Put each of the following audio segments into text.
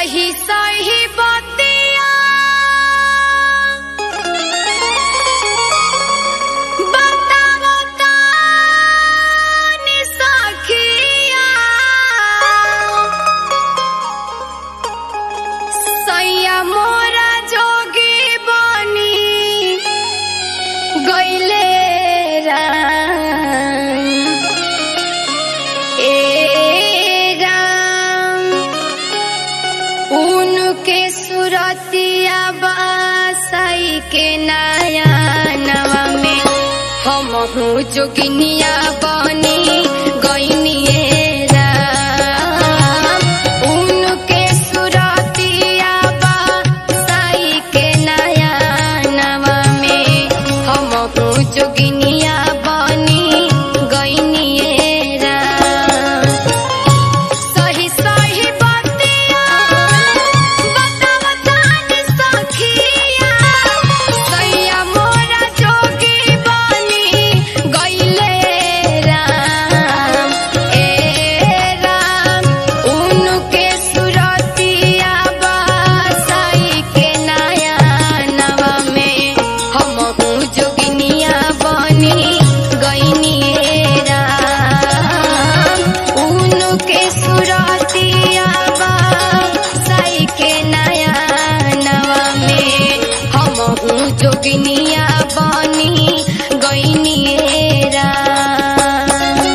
सही सही बतिया बतावो तानी सखिया सैया मोरा जोगी बनी गईले राम ए राम उनके सुरतिया बासाई के नया नवा में हम जोगिनिया बनी गईनिए राम उनके सुरतिया बासाई के नया नवा में हम जोगिनिया बनी गईनिए राम सही सही बतिया बताव तानी सखिया सैया मोरा जोगी बनी गईले राम ए राम उनके सुरतिया बासाई के नया नवा में हम जोगिनिया बनी गईनिए राम उनके सुरतिया बासाई के नया नवा में हम जोगिनिया बनी गईनिए राम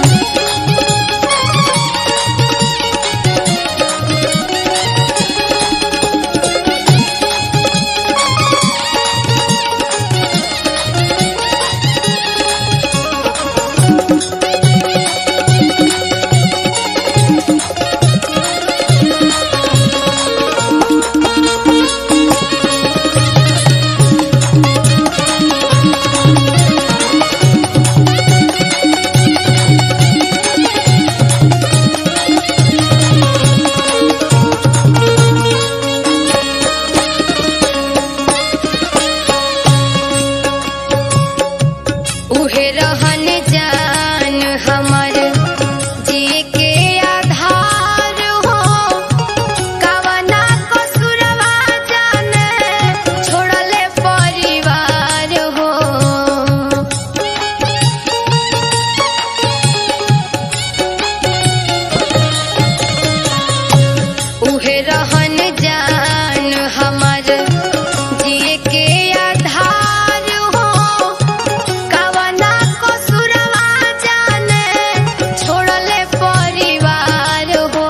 उहे रहन जान हमर जिए के आधार हो कवना कसुरवा जाने छोड़ले परिवार हो उहे रहन जान हमर जिए के आधार हो कवना कसुरवा जाने छोड़ले परिवार हो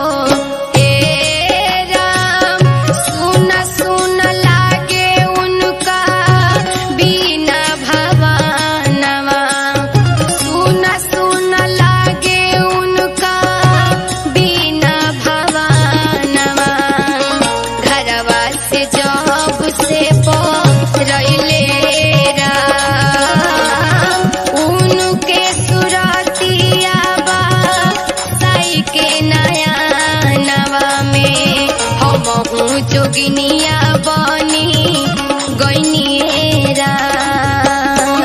ए राम सुन सुन लागे उनका बिना भवानवा सुन सुन लागे उनका बिना भवानवा घरवा से जब से रैले राम उनके सुरतिया बाई के नया नवा में हम जोगिनिया बनी गईनिए राम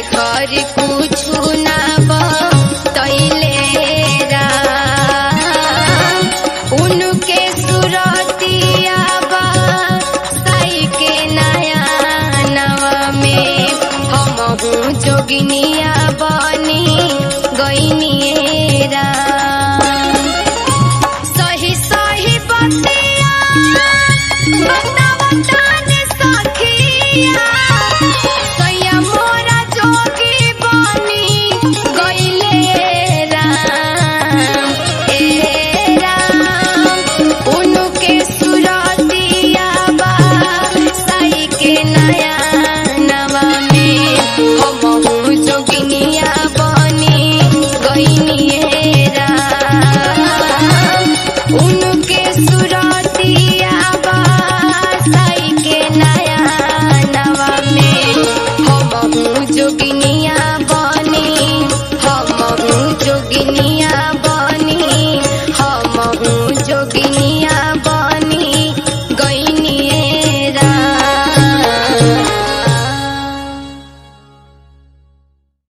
घर कुछु ना तैले उनके सुरतिया साई के नया नवा में हम जोगिनिया बनी गईनिए राम सही सही बात